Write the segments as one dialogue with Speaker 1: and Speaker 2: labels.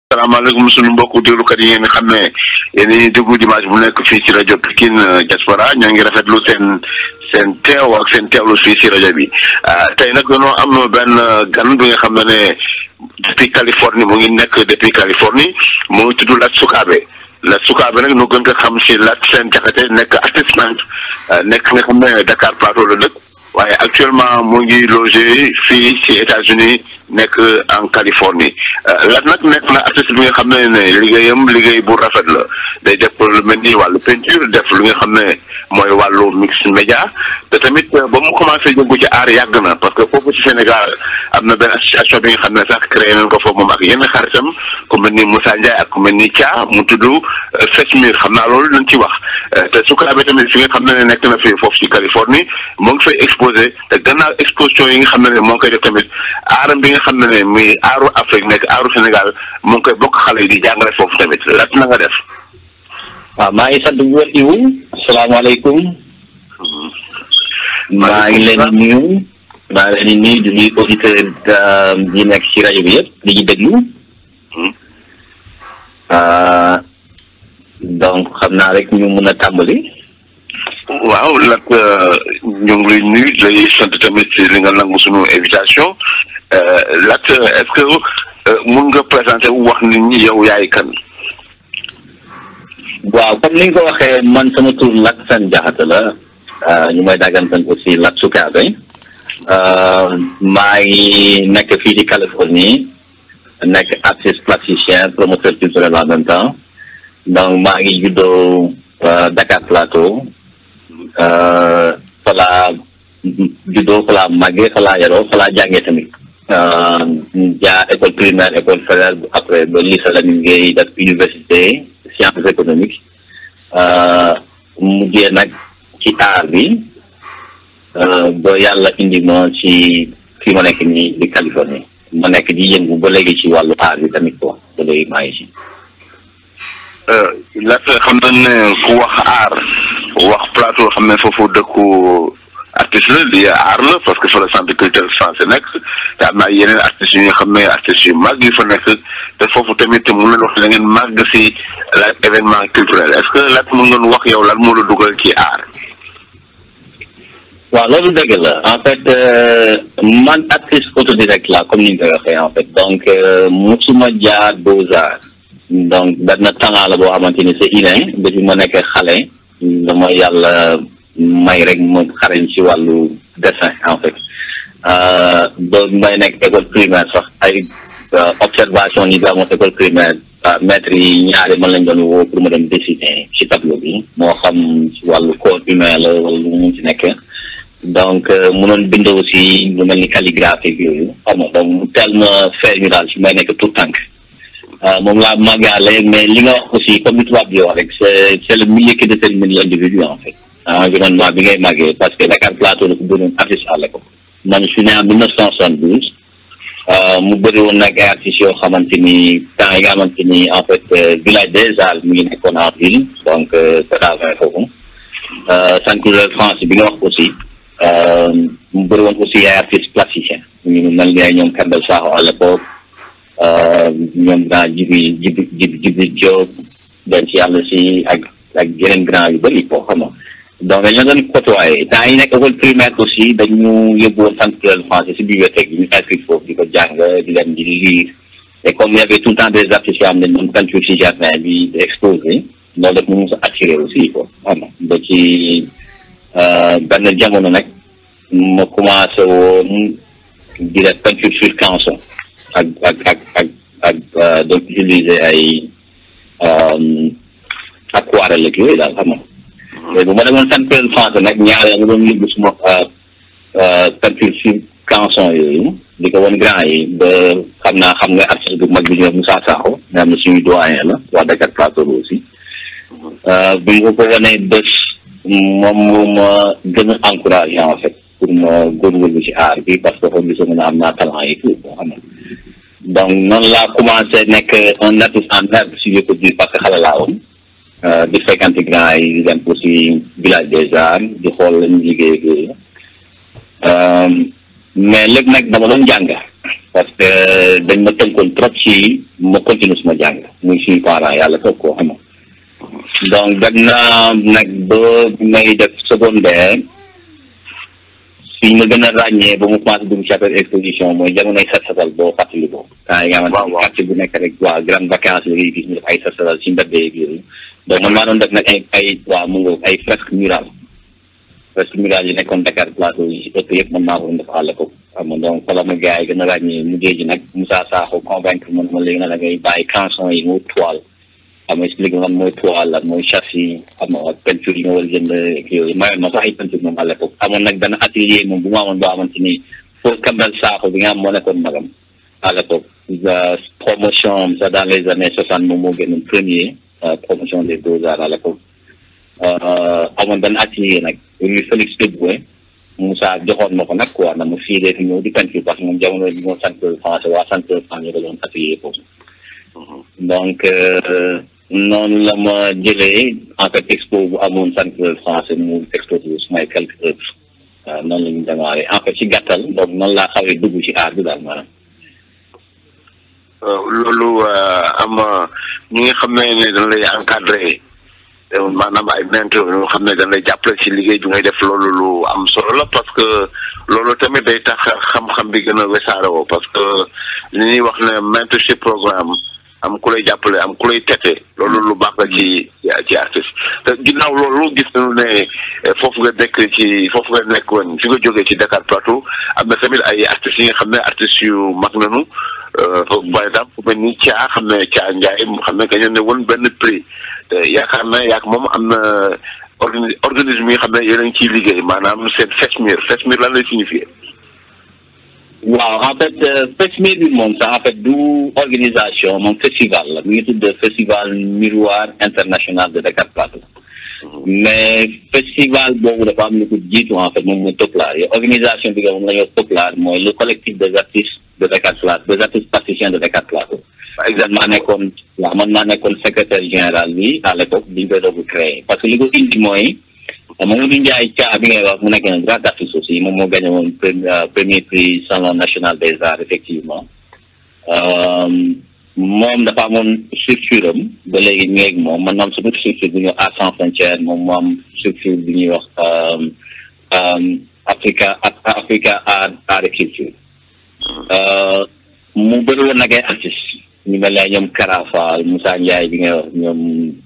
Speaker 1: salaamaaleykum suñu mbokku déglukat yi ngeen xam ne yéen ñuy déglu dimanche bu nekk fii ci rajo Pikine Diaspora ñoo ngi rafetlu seen seen teew ak seen teewlu fii ci rajo bi tey nag dañoo am benn gan bi nga xam ne ne depuis Californie mu ngi nekk depuis Californie mu ngi tudd Lat Sukaabe Lat Sukaabe nag nu gën ko xam ci Lat Seen Jaxate nekk artiste nekk nga xam ne Dakar Plateau la dëkk waaye actuellement mu ngi logé fii ci États-Unis nekk en Californie Lat nag nekk na artiste bi nga xam ne ne liggéeyam liggéey bu rafet la day def lu mel ni wàllu peinture def lu nga xam ne mooy wàllu mix média te tamit ba mu commencé yëngu ci aar yàgg na parce que foofu ci Sénégal am na benn association bi nga xam ne sax créé nañ ko foofu moom ak yenn xaritam ku mel ni Moussa Ndiaye ak ku mel ni Thia mu tudd Fesmir xam naa loolu lañ ci wax te Sukaabe tamit fi nga xam ne nekk na fi foofu ci Californie moo ngi fay exposé te gannaaw exposition yi nga xam ne ne moo ngi koy def tamit aaram bi nga xam ne ne muy aaru Afrique nekk aaru Sénégal moo ngi koy bokk xale yi di jàngale foofu tamit Lat na nga def.
Speaker 2: waaw maa ngi sant bu wér Ibu asalaamaaleykum. maa ngi leen di nuyu. maa ngi leen di nuyu di nuyu auditeur yi nekk ci rajo bi yëpp di ñu déglu. donc xam naa rek ñu mun a tàmbali.
Speaker 1: waaw Lat ñu ngi lay nuyu lay sant tamit ci li nga nangu suñu invitation Lat est-ce que mun nga présenter wax nit ñi yow yaay kan.
Speaker 2: waaw comme ni nga ko waxee man sama tur Lat Seen Jaxate la ñu may dàggantan aussi Lat Sukaabe maa ngi nekk fii ci Californie nekk artiste plasticien promoteur culturel en même temps donc maa ngi juddoo Dakar Plateau fa laa juddoo fa laa màggee fa laa yaroo fa laa jàngee tamit jaar école primaire école fédérale après ba lycée Lamine Gueye def université sciences économiques mujjee nag ci aar bi ba yàlla indi ma ci fi ma nekk nii di Californie ma nekk di yëngu ba léegi ci wàllu aar bi tamit quoi ba léegi maa ngi ci.
Speaker 1: Lat xam nañ ne ku wax aar wax plateau xam ne foofu dëkku artiste la lii aar la parce que fa la centre culturel français nekk te am naa yeneen artistes yu nga xam ne artistes yu mag yu fa nekk te foofu tamit mun leen wax da ngeen màgg si la événement culturel est-ce que Lat mun ngeen wax yow lan moo la dugal ci aar.
Speaker 2: waaw loolu dëgg la en fait man artiste autodidacte la comme ni nga koy waxee en fait donc musuma jaar Beaux-Arts donc benn talent la boo xamante ni c'est inné depuis ma nekk xale dama yàlla may rek ma xarañ ci wàllu dessin en fait ba may nekk école primaire sax ay observation yi daa moom école primaire maître yi ñaari man lañ doon woo pour ma dem dessiner ci tableau bi moo xam ci wàllu corps humain la wala lu mu ci nekk donc mënoon bind aussi lu mel ni calligraphie yooyu xam nga donc mu teel ma feeñ ñu daal ci may nekk tout tànk moom laa màggaale mais li nga wax aussi comme ni tubaab bi wax rek c'est c'est le milieu qui détermine l'individu en fait environnement bi ngay màggee parce que Dakar Plateau la ko bënoon artiste à l'époque man je suis né en mille neuf cent soixante-douze mu bëri woon nag ay artistes yoo xamante ni temps yi nga xamante ni en fait village des Halles mu ngi nekkoon en ville donc c'est foofu centre culturel France bi nga wax aussi mu bëri woon aussi ay artistes plasticiens ñu mel ni ay ñoom Kambel Sakho à l'époque ñoom grand jibi jibi jibi jibi Diop den ci yàlla si ak ak yeneen grand yu bëri koo xam nga donc dañoo doon côtoyé temps yi nekk école primaire aussi dañu yóbbu woon centre culturel français si bibliothèque bi ñu inscrit foofu di ko jàng di leen di lire et comme il y avait tout le temps des artistes yoo xam ne ñoom peinture si jardin bi di exposé loolu daf mu mos a attiré aussi quoi xam nga ba ci benn jamono nag ma commencé woon di def peinture sur canson ak ak ak ak ak donc utiliser ay aquarelle ak yooyu daal xam nga léegi bu ma demoon centre culturel français nag ñaareel nga doon yóbbu suma peinture sur canson yooyu di ko woon grand yi ba xam naa xam nga artiste bu mag bi ñu wax Moussa Sakho nga xam ne suñu doyen la waa Dakar Plateau aussi bi nga ko wanee bés moom moo ma gën a encouragé en fait pour ma góorgóorlu ci aar bi parce que foofu gisoon na am naa talent yi tout boo xam ne donc noonu laa commencé nekk un artiste en herbe si je peux dire parce que xale laa woon di fréquenté grand yi di dem aussi village des arts di xool lañu liggéey ak yooyu mais lépp nag dama doon jàng parce que dañ ma tënkoon trop ci ma continuer suma jàng muy suñu parents yàlla toog koo xam donc dem naa nag ba may def secondaire fi ma gën a ràññee ba mu commencé dugg ci affaire exposition mooy jamonoy set setal boo fàttali ko temps yi nga xamante ni quartier bu nekk rek waa grande vacances la ngay gis ñu def ay set setal ci mbedd yeeg yooyu donc man maa doon def nag ay ay waa mu ngoog ay fresque murale fresque murale yi nekkoon Dakar plateau yi ci ëpp yëpp man maa ko doon def à l'époque xam nga donc fa la ma gars yi gën a ràññee mujjee ji nag Moussa Sakho convaincre man ma léegi nag da ngay bàyyi canson yi mu toile xam nga expliqué lan mooy toile lan mooy châssis xam nga peinture yi nga war a jënd ak yooyu mayoon ma sax ay peinture moom à l'époque amoon nag benn atelier moom bu ma amoon boo xamante ni foofu Kambal Sakho bi nga xam moo nekkoon magam à l'époque promotion ça dans les années soixante moom moo génnoon premier promotion des beaux-arts à l'époque amoon benn atelier nag rue Félix Houphouët Moussa joxoon ma ko nag quoi na ma fii dee fi ñëw di peinture parce que moom jamono bi moo sant français waa sant français ñu ko doon atelier foofu donc noonu la ma jëlee en fait expo bu amoon sant français mu exposé sumay quelques œuvres waaw noonu la ñu démarré en fait ci gàttal donc noonu laa xawee dugg ci art bi daal maanaam
Speaker 1: loolu am ñi nga xam ne ne dañ lay encadré maanaam ay mentor yoo xam ne dañ lay jàppale ci liggéey bi ngay def loolu lu am solo la parce que loolu tamit day tax xam-xam bi gën a wesaaroo parce que li ñuy wax ne mentorship programme am ku lay jàppale am ku lay tete loolu lu baax la ci ci artiste te ginnaaw loolu gis nañu ne foofu nga nekk ci foofu nga nekk woon fi nga jógee ci Dakar Plateau am na tamit ay artistes yi nga xam ne artistes yu mag nañu par exemple fu mel ni Thia xam ne Thia Ndiaye xam ne gañoon ne woon benn prix te yaakaar na yaak moom am na organi organisme yi nga xam ne yéen a ngi ciy liggéey maanaam seen FESMIR FESMIR lan lay signifier
Speaker 2: waaw en fait FESMIR bi moom sax en fait du organisation moom festival la mi ngi tudd festival miroir international de Dakar Plateau mais festival boobu dafa am lu ko jiitu en fait moom mooy Toplar yi organisation bi nga moom la ñuy wax Toplar mooy le collectif des artistes de Dakar Plateau des artistes plasticiens de Dakar Plateau exactement maa nekkoon waaw man maa nekkoon secrétaire général bi à l'époque bi ñu koy doog créé parce que li ko indi mooy Mamadou Ndiaye Thia bi ngay wax mu nekk un grand artiste aussi moom moo gagné woon premier prix salon national des arts effectivement moom dafa amoon structure am ba léegi ñu ngi moom man moom sama structure bu ñuy wax Arts sans frontières moom moo am structure bu ñuy wax Africa Africa art art et culture mu bëri woon nag ay artistes ñu mel ne ñoom Karafa Moussa Ndiaye bi ngay wax ñoom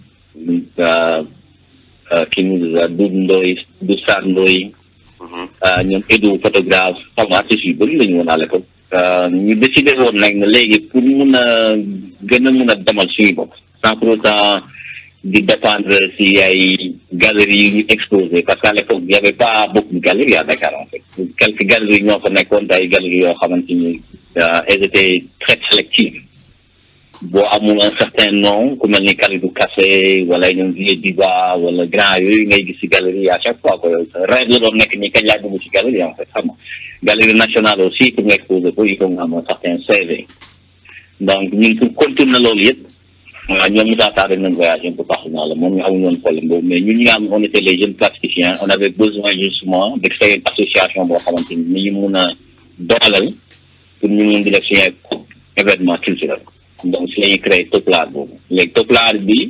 Speaker 2: kii mu du Ndoy du Sarr Ndoy ñoom Edu photographe xam nga artistes yu bëri la ñu woon à l'époque ñu décidé woon nag ne léegi pour mun a gën a mun a demal suñu bopp sans pour autant di dépendre si ay galeries yu ñu exposé parce qu'à l'époque y avait pas beaucoup de galeries à Dakar en fait quelques galeries ñoo fa nekkoon ay galeries yoo xamante ni elles étaient très sélectives boo amul un certain nom ku mel ni Kalidou Kassé wala ñoom Vieux Diba wala grand yooyu ngay gis ci galerie à chaque fois ko yow rêve la doon nekk nii kañ laa dugg ci galerie en fait xam nga galerie nationale aussi pour nga exposer ko il faut nga am un certain CV donc ñun pour contourner loolu yëpp waaw ñoom Moussa Sarr dañ leen voyagé un peu partout dans le monde ñu amuñu woon problème boobu mais ñun ñi nga xam on était les jeunes plasticiens on avait besoin justement de créer une association boo xamante ni ñu mun a dooleel pour ñu mun di def suñu événement culturel donc si la ñuy créé Toplar boobu léegi Toplar bi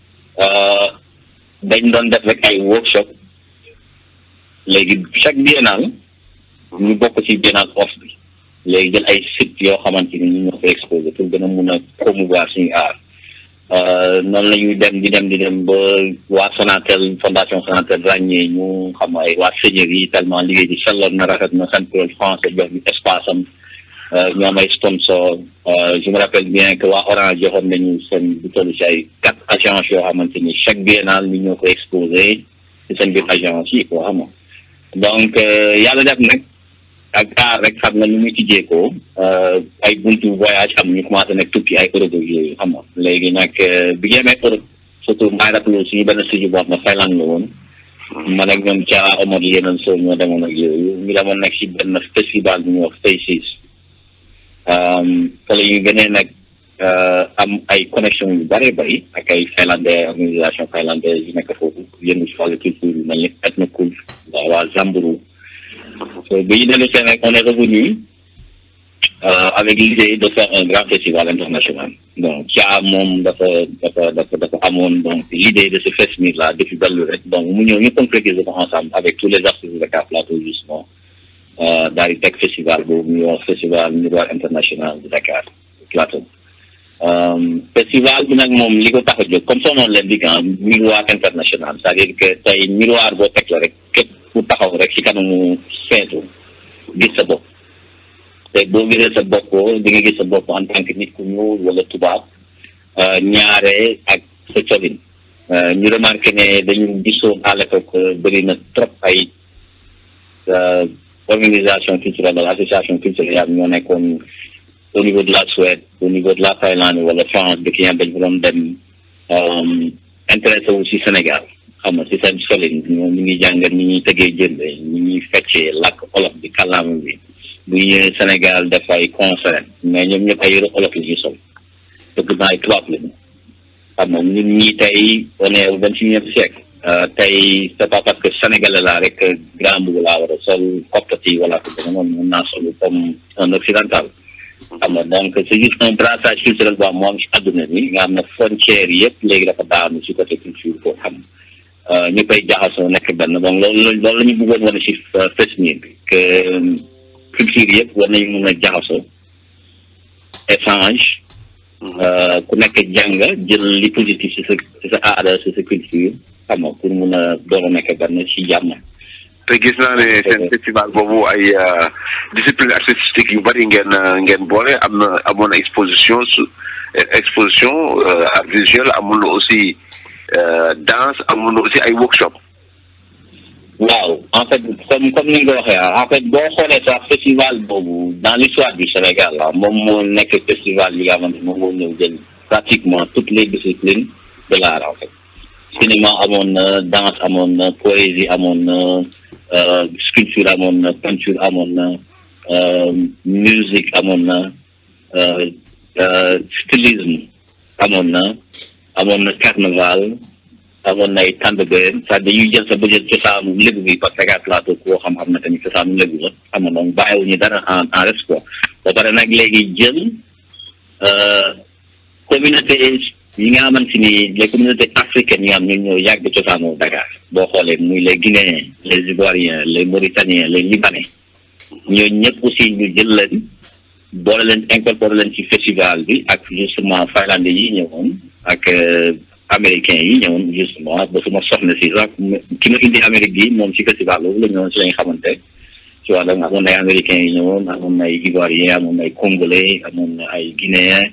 Speaker 2: dañ doon def rek ay workshop léegi chaque biennale ñu bokk ci biennale off bi léegi jël ay sites yoo xamante ni ñu ñoo fa exposé pour gën a mun a promouvoir suñu art noonu la ñuy dem di dem di dem ba waa Sonatel fondation Sonatel ràññee ñu xam ay waa seigneurie yi tellement liggéey bi selloon na rafet na sant français jox ñu espace am ñu am ay sponsor je me rappelle bien que waa Orange joxoon nañu seen bu toll ci ay quatre agences yoo xamante ni chaque biennale ñu ñoo ko exposé ci seen biir agence yi quoi xam nga donc yàlla def nag ak aar rek xam nga ni muy tijjeekoo ay buntu voyage am ñu commencé nag tukki ay Europe yooyu xam nga léegi nag bi ñu amee Europe surtout maa rappelé suñu benn studio boo xam ne Finlande la woon man ak ñoom Dia Omar yeneen soo ñoo demoon ak yooyu ñu demoon nag si benn festival bu ñuy wax Faces fa la ñu gënee nag am ay connexion yu bëree bëri ak ay finlandais organisation finlandaise yu nekk foofu yëngu si wàllu culture yu mel ni Etnocool waa waa Zamburu so bi ñu dellu seen rek on est revenu euh, avec l'idée de faire un grand festival international. Donc, qui a mon, dafa, dafa, dafa, dafa amoon, donc, l'idée de ce festival-là, depuis belle lurette. Donc, nous, nous, nous concrétisons ensemble avec tous les artistes de Dakar Plateau, justement, euh, dans le Tech Festival, le New York Festival Miroir International de Dakar Plateau. Euh, festival bi nag moom li ko tax a jóg comme son nom l'indique ah miroir international c'est-à-dire que tey miroir boo teg la rek képp ku taxaw rek ci kanamu seetu gis sa bopp te boo gisee sa bopp di nga gis sa bopp en tant que nit ku ñuul wala tubaab ñaare ak sa colin ñu remarqué ne dañu gisoon à l'époque bëri na trop ay organisation culturelle wala association culturelle ñoo nekkoon au niveau de la Suède au niveau de la Thaïlande wala France dëkk yi dañ fa doon dem intéressé wu si Sénégal xam nga si seen solin ñoom ñu ngi jàngat ni ñuy tëggee jënd ñi ñuy feccee làkk olof bi kàllaama bi bu ñëwee Sénégal def ay concert mais ñoom ñëpp ay yëre olof la ñuy sol dëgg naa ay tubaab lañu xam nga ñun ñii tey on est au vingt-et-unième siècle tey c'est pas parce que sénégalais laa rek grand boubou laa war a sol coppati wala ko dama noonu mën naa sol comme un occidental xam nga donc c'est juste un brassage culturel boo xam moo am ci adduna bi nga xam ne frontières yëpp léegi dafa daanu ci côté culture boo xam ñu koy jaxasoo nekk benn donc loolu loolu la ñu bëggoon wane ci festival bi que culture yëpp war nañu mun a jaxasoo échange ku nekk jàng jël li positif ci sa ci sa aada ci sa culture xam nga pour mun a doon a nekk benn ci jàmm
Speaker 1: te gis naa ne seen festival boobu ay discipline artistique yu bari ngeen ngeen boole am na amoon na exposition su exposition art visuel amoon na aussi danse amoon na aussi ay workshop
Speaker 2: waaw en fait comme comme ni nga ko waxee en fait boo xoolee sax festival boobu dans l'histoire du Sénégal la moom moo nekk festival yi nga xamante moom moo ñëw jël pratiquement toutes les disciplines de l'art en fait cinéma amoon na danse amoon na poésie amoon na sculpture amoon na peinture amoon na musique amoon na stylisme amoon na amoon na carnaval amoon na ay tàndbeen c'est dañuy jël sa bëjël cosaanu lébu bi parce que Dakar Plateau koo xam-xam na tamit cosaanu lébu la xam nga donc bàyyiwuñu dara en en reste quoi ba pare nag léegi jël communauté yi nga xamante ni les communautés africaines yi nga xam ñun ñoo yàgg cosaanu Dakar boo xoolee muy les Guinéens les Ivoiriens les Mauritaniens les Libanais ñooñu ñëpp aussi ñu jël leen boole leen incorporé leen ci festival bi ak justement finlandais yi ñëwoon ak américains yi ñëwoon justement ba suma soxna si sax ki ma indi Amérique bi moom ci festival boobu la ñëwoon si lañ xamante tu vois donc amoon na ay américains yi ñëwoon amoon na ay Ivoiriens amoon na ay Congolais amoon na ay Guinéens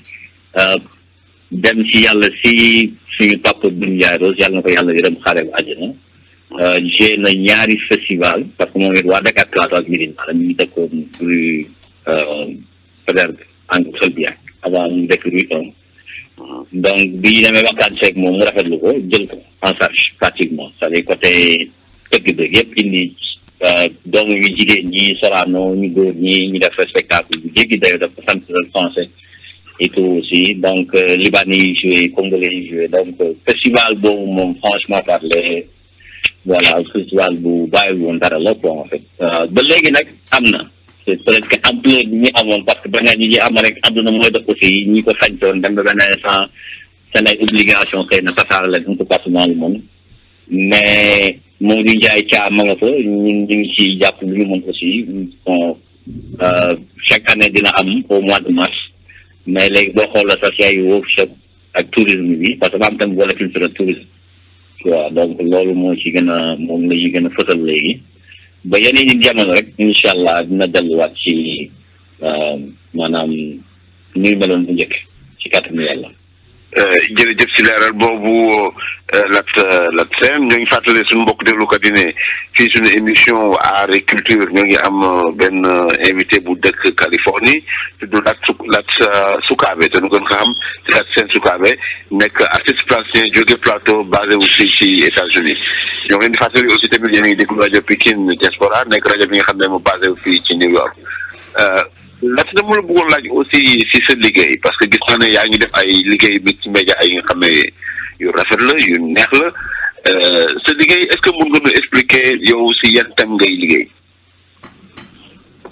Speaker 2: dem ci yàlla si suñu papa Doudou Ndiaye Rose yàlla na ko yàlla yërëm xaare bu àjjana j'ai na ñaari festival parce que moom it waa Dakar Plateau ak Médina la ñu ngi dëkkoon rue Faidherbe angle Solbiac avant ñu dëkk rue un donc bi ñu demee waxtaan seeg moom mu rafetlu ko jël ko en charge pratiquement c'est-à-dire côté tëgg bi yëpp indi doomu yu jigéen ñi Sorano ñu góor ñi ñu def spectacle bu jéggi dayo def sant français et tout aussi donc libanais yi joué congolais yi joué donc festival boobu moom franchement parler voilà festival bu bàyyi woon dara la quoi en fait ba léegi nag am na c'est peut-être que ampleur bi ñu amoon parce que ba nga ñi ñi am rek àdduna mooy def aussi ñi ko sañtoon dem ba benn instant seen ay obligation xëy na tasaare leen un peu partout dans le monde mais Modou Ndiaye Thiam ma nga fa ñun ñu ngi ci jàpp lu ñu mën aussi bon chaque année dina am au mois de mars mais léegi boo xoolee sax ay workshop ak tourisme bi parce que ba am tam wala culture tourisme waaw donc loolu moo ci gën a moom la ñuy gën a fësal léegi ba yeneen i jamono rek incha allah dina delluwaat ci maanaam ni ñu meloon bu njëkk ci kàttanu yàlla.
Speaker 1: jërëjëf si leeral boobu lat lat seen ñoo ngi fàttali suñu mbokk déglukat yi ne fii suñu émission art et culture ñoo ngi am benn invité bu dëkk Californie tudd lat su lat Sukaabe te nu gën ko xam si lat seen Sukaabe nekk artiste plasticien jóge plateau basé aussi ci États-Unis ñoo ngi leen di fàttali aussi tamit yéen a ngi déglu rajo Pikine Diaspora nekk rajo bi nga xam ne moo basé wu fii ci New York lat dama la bëggoon laaj aussi si sa liggéey parce que gis naa ne yaa ngi def ay liggéey bi ci média yi nga xam ne yu rafet la yu neex la sa liggéey est-ce que mun nga ñu expliquer yow si yan thème ngay liggéey.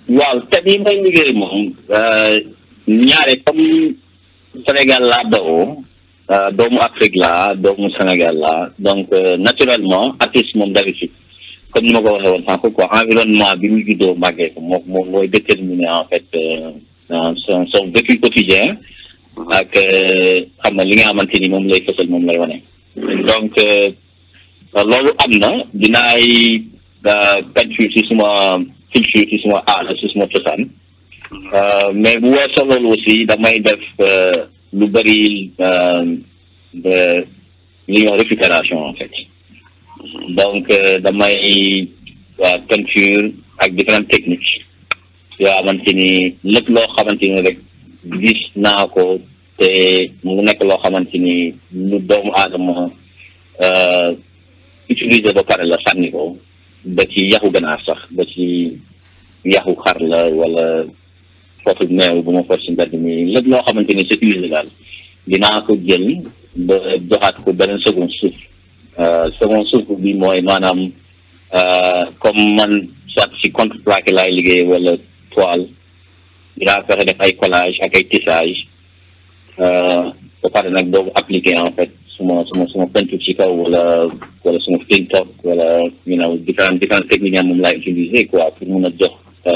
Speaker 2: waaw te yi may liggéey moom ñaare comme Sénégal laa dawoo doomu Afrique laa doomu Sénégal laa donc naturellement artiste moom d'habitude comme ni ma ko waxee woon sànq quoi environnement bi mu juddoo màggee ko moom moom mooy déterminer en fait son son vécu quotidien ak xam na li nga xamante ni moom lay fësal moom lay wane donc loolu am na dinaay peinture ci suma culture ci suma aada ci suma cosaan mais bu weesoo loolu aussi damay def lu bëri de li ñuy wax récupération en fait donc damay peinture ak différentes techniques yoo xamante ni lépp loo xamante ni rek gis naa ko te mu nekk loo xamante ni lu doomu aadama utiliser ba pare la sànni ko ba ci yaxu ganaar sax ba ci yaxu xar la wala foofu meew bu ma for si mbedd mi lépp loo xamante ni c'est usé daal dinaa ko jël ba joxaat ko beneen second souffle second souffle bi mooy maanaam comme man soit si contreplaqué laay liggéey wala toile dinaa fexe def ay collage ak ay tissage ba pare nag doogu appliqué en fait suma suma suma peinture ci kaw wala wala suma film top wala you know différentes différentes techniques moom laay utiliser quoi pour mun a jox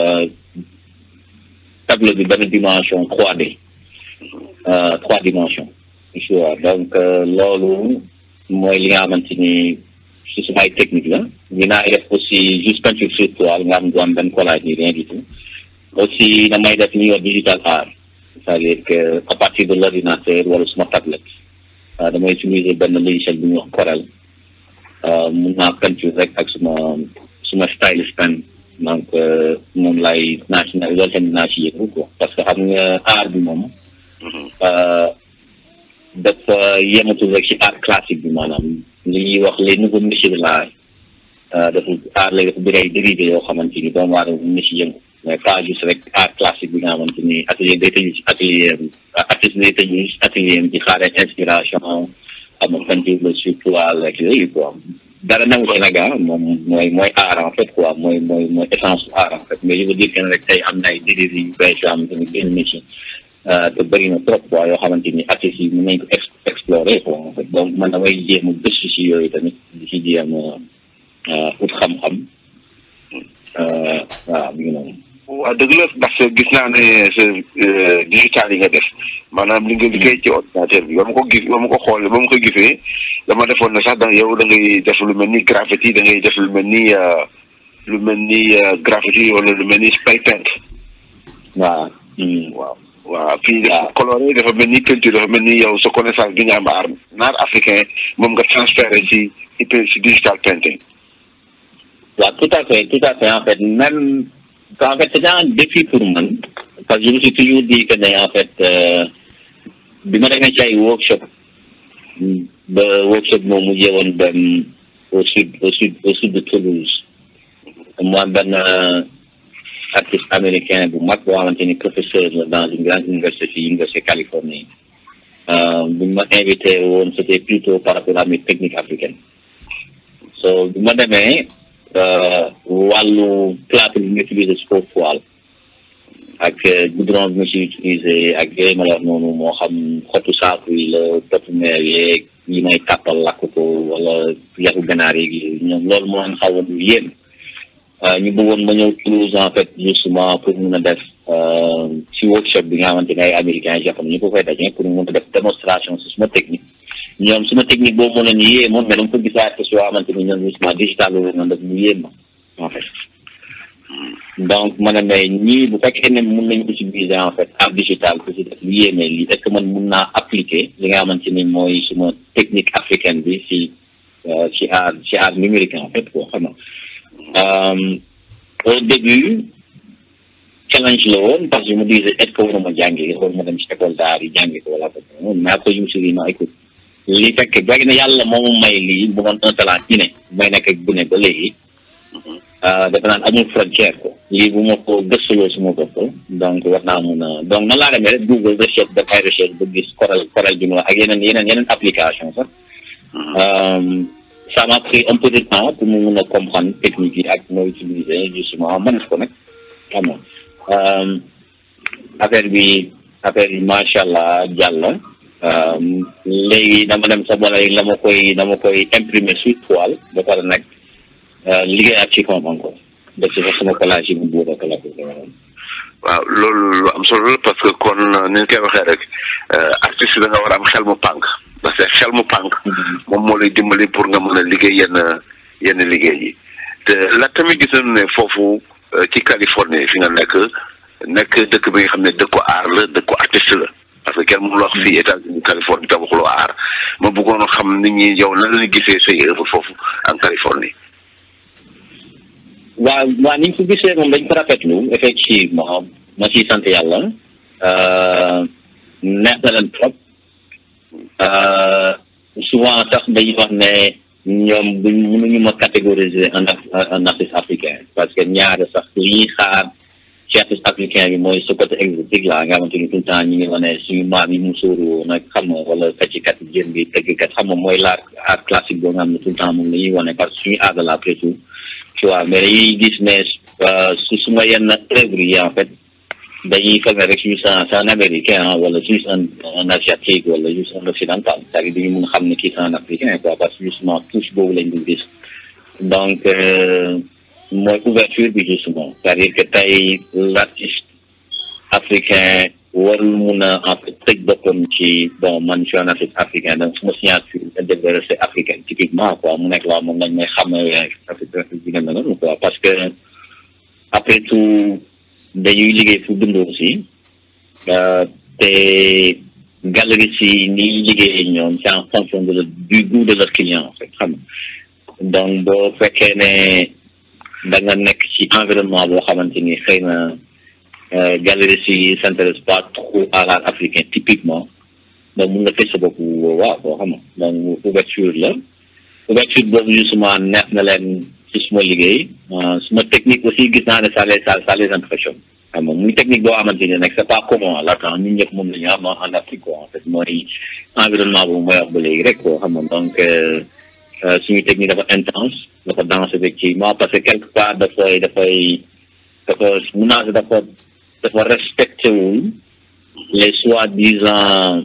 Speaker 2: tableau bi benn dimension 3D trois dimensions vois donc loolu mooy li nga xamante ni si sumay technique la dinaa def aussi juste peinture sur toile nga xam du am benn collage ni rien du tout aussi damay def li ñuy wax digital art c'est-à-dire que à partir de l'ordinateur wala suma tablette damay utiliser benn logiciel bu ñuy wax Corel mun naa peinture rek ak suma suma stylus pen donc moom lay naa ci loolu tamit naa ci yëngu quoi parce que xam nga art bi moom dafa yematul rek ci art classique bi maanaam li ñuy wax les nouveaux métiers de l'art dafa art lay dafa bëri ay dérivé yoo xamante ni doomu aadama mun na ci yëngu mais pas juste rek art classique bi nga xamante ni atelier day tëju ci atelier artiste day tëju ci atelier di xaaree inspiration xam nga peinture la sur toile ak yooyu quoi dara nangu Sénégal moom mooy mooy art en fait quoi mooy mooy mooy essence art en fait mais je veux dire que rek tey am na ay dérivé yu bees yoo xamante ni benn métier te bëri na trop quoi yoo xamante ni artistes yi mën nañ ko explorer quoi en fait donc man damay jéem a gëstu si yooyu tamit di si jéem a ut xam-xam waaw mi ngi noonu.
Speaker 1: waaw dëgg la ndax gis naa ne sa digital yi nga def maanaam li nga liggéey ci ordinateur bi ba ma ko gis ba ma ko xoolee ba ma ko gisee dama defoon na sax da yow da ngay def lu mel ni graffiti da ngay def lu mel ni lu mel ni graffiti wala lu mel ni spray paint.
Speaker 2: waaw.
Speaker 1: waaw waaw fii dafa coloré dafa mel ni peinture dafa mel ni yow sa connaissance bi nga am art naar africain moom nga transféré ci ci digital painting.
Speaker 2: waaw tout à fait tout à fait en fait même. en fait c'est un défi pour man parce que je me suis toujours dit que ne en fait bi ma demee ci ay workshop ba workshop moom mu woon dem au sud au sud au sud de Toulouse mu am benn artiste américain bu mag boo xamante ni professeur la dans une grande université fii université Californie bu ma invité woon c'était plutôt par rapport à mes techniques africaines so bi ma demee wàllu plâtre bi nga utilisé si kaw toile ak goudron bi nga si utilisé ak yooyu ma la wax noonu moo xam xottu saaku yi la potu meer yeeg yi may tàppal lakk ko wala yaxu ganaar yeeg yi ñoom loolu moo leen xawoon lu yéen ñu bëggoon ma ñëw Toulouse en fait justement pour mun a def si workshop bi nga xamante ne ay américains japonais ñu ko koy daje pour mun a def démonstration si suma technique ñoom suma technique boobu moo leen yéem moom mais dama ko gisaat que soo xamante ni ñoom justement digital boobu noonu daf mu yéem ma en fait donc ma ne mais ñii bu fekkee ne mun nañu utiliser en fait art digital pour si def lu yéemee lii est ce que man mun naa appliquer li nga xamante ni mooy suma technique africaine bi si ci art ci art numérique en fait quoi xam nga au début challenge la woon parce que je me disais est ce que waruma jàngi waruma dem ci école d'art yi jàngi ko wala ko mais après je me suis dit non écoute li fekk bëgg na yàlla moomu may lii bu doon un talent ci ne may nekk ak bu ne ba léegi dafa naan amul frontière ko lii bu ma ko gëstuloo suma bopp donc war naa mun a donc nan laa demee rek Google recherche def ay recherche ba gis Corel Corel bi ak yeneen yeneen yeneen application sax ça m'a pris un peu de temps pour mu mun a comprendre technique yi ak moo utiliser justement mën ko nag xam nga euh, affaire bi affaire bi macha allah jàll euh, léegi dama dem sa bola la ma koy dama koy imprimer sur toile ba pare nag euh, liggéey ak ci fond encore def ci fa sama collage yi bu buur ak la ko
Speaker 1: waaw loolu lu am solo la parce que kon ni ñu koy waxee rek artiste da nga war a am xel mu pànk parce que xel mu pànk moom moo lay dimbali pour nga mën a liggéey yenn yenn liggéey yi te la tamit gis nañu ne foofu ci Californie fi nga nekk nekk dëkk bi nga xam ne dëkku aar la dëkku artiste la parce que kenn mënul wax fii États-Unis Californie te waxuloo aar ma bëggoon xam nit ñi yow nan la gisee say œuvre foofu en Californie.
Speaker 2: waaw waaw ni ñu ko gisee moom dañ ko rafetlu effectivement ma ciy sant yàlla neex na leen trop souvent sax dañuy wax ne ñoom duñ mënuñu ma catégoriser un un artiste africain parce que ñaare sax li ñuy xaar ci artiste africain bi mooy ce côté exotique la nga xamante ni tout le temps ñu ngi wane suñu maam yi mu sóoru nag xam nga wala feccikat jën bi tëggkat xam nga mooy l'art art classique boo nga xam ne tout le temps moom la ñuy wane parce que suñu aada la après tout tu vois mais dañuy gis ne su suma yenn œuvre yi en fait dañuy foog ne rek juste un c'est un américain wala juste un un asiatique wala juste un occidental c'est-à-dire dañu mun xam ne kii c'est un africain quoi parce que justement touche boobu lañ dul gis donc mooy ouverture bi justement c'est-à-dire que tey l'artiste africain warul mun a en fait tëj boppam ci bon man je suis un artiste africain donc suma signature développé c'est africain typiquement quoi mu nekk loo moom lañ may xam ne africain bi nga noonu quoi parce que après tout dañuy liggéey fu dund aussi te galerie si ni liggéey ñoom c'est en fonction de du goût de leur client en fait xam donc boo fekkee ne da nga nekk ci environnement boo xamante ni xëy na galerie si s'intéresse pas trop à l'art africain typiquement donc mun nga tëj sa bopp waaw boo xam donc ouverture la ouverture boobu justement neex na leen ci suma liggéey suma technique aussi gis naa ne ça les ça les impressionne xam nga muy technique boo xamante ni nag c'est pas commun à l'attend ñun ñëpp moom la ñu am en Afrique quoi en fait mooy environnement boobu mooy wax ba léegi rek quoi xam nga donc suñu technique dafa intense dafa dense effectivement parce que quelque part dafay dafay dafa mun naa si dafa dafa respecté wul les soi-disant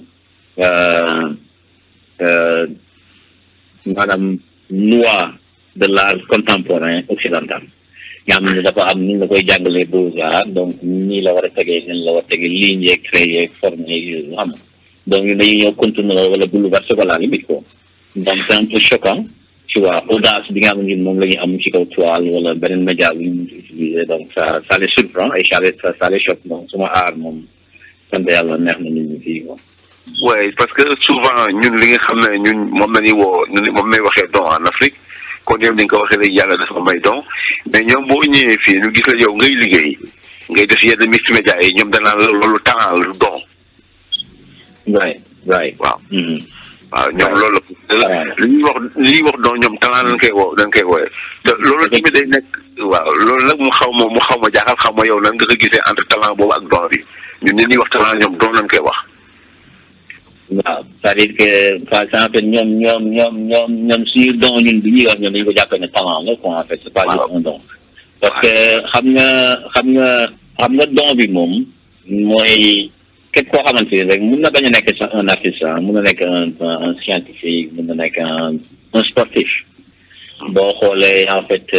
Speaker 2: maanaam loi de l'art contemporain occidental nga xam ne dafa am ni la koy jàngalee beaux-arts donc nii la war a tegee nii la war a tegee ligne yeeg trait yeeg forme yeeg yooyu xam nga donc ñun dañuy ñëw continuer wala bouleverser ko la limite quoi donc c'est un peu choquant tu vois audace bi nga xam ne moom la ñuy am ci kaw toile wala beneen média bi ñu utiliser donc ça ça les surprend et ça les ça les choque donc suma aar moom sant yàlla neex na nit ñi fii quoi.
Speaker 1: oui parce que souvent ñun li nga xam ne ñun moom la ñuy woo moom lay waxee don en Afrique kon yow ni nga ko waxee léegi yàlla dafa may don mais ñoom boo ñëwee fii ñu gis la yow ngay liggéey ngay def yenn mix média yi ñoom danaa loolu talent la du don.
Speaker 2: right right
Speaker 1: waaw. waaw ñoom loolu la li ñuy wax li ñuy wax donc ñoom talent lañ koy woo dañ koy wooye te loolu tamit day nekk waaw loolu nag mu xaw ma mu xaw ma jaaxal xaw ma yow nan nga ko gisee entre talent boobu ak don bi ñun ni ñuy wax talent ñoom don lañ koy wax
Speaker 2: waaw c'est-à-dire que par exemple ñoom ñoom ñoom ñoom ñoom suñu don ñun bi ñuy wax ñoom dañu ko jàppee ne talent la quoi en fait c'est pas juste un don parce que xam nga xam nga xam nga don bi moom mooy képp koo xamante ni rek mun na bañ a nekk sax un artiste mun na nekk un un scientifique mun na nekk un un sportif boo xoolee en fait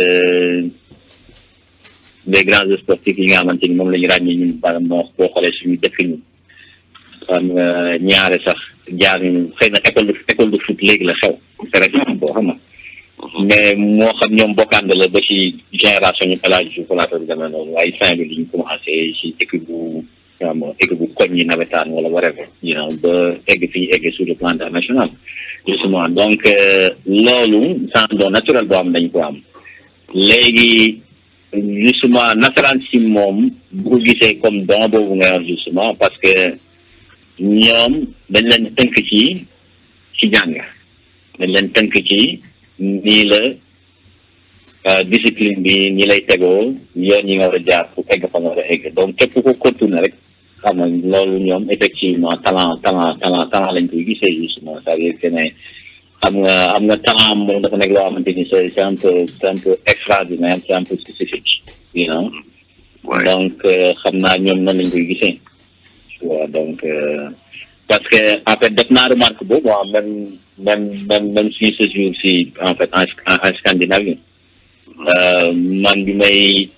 Speaker 2: les grands sportifs yi nga xamante ni moom la ñu ràññee ñun par exemple boo xoolee suñu dëkk ñu xam nga ñaare sax jaar ñu xëy na école de école de foot léegi la xew par exemple boo xam nga mais moo xam ñoom bokkande la ba ci génération ñu pelage ju falaata bi demee noonu waaye fin bi li ñu commencé ci équipe bu xam équipe bu koñ yi nawetaan wala whatever you know ba egg fii egg sur le plan international justement donc loolu c'est un don naturel boo xam dañ ko am léegi justement nasaraan si moom bu ko gisee comme don boobu nga wax justement parce que ñoom dañ leen tënk ci ci jàng dañ leen tënk ci nii la discipline bi ñi lay tegoo yoon yi nga war a jaar pour egg fa nga war a egg donc képp ko continuer rek xam nga loolu ñoom effectivement talent talent talent talent lañ koy gisee justement c'est-à-dire que ne xam nga xam nga talent moom dafa nekk loo xamante ni c'est c'est un peu c'est un peu extraordinaire c'est un peu spécifique you know
Speaker 1: Ouais.
Speaker 2: donc euh, xam naa ñoom nan lañ koy gisee tu vois donc euh, parce que en fait def naa remarque boobu ah même même même même si ce jour si en fait en en, en Scandinavie euh, man bi may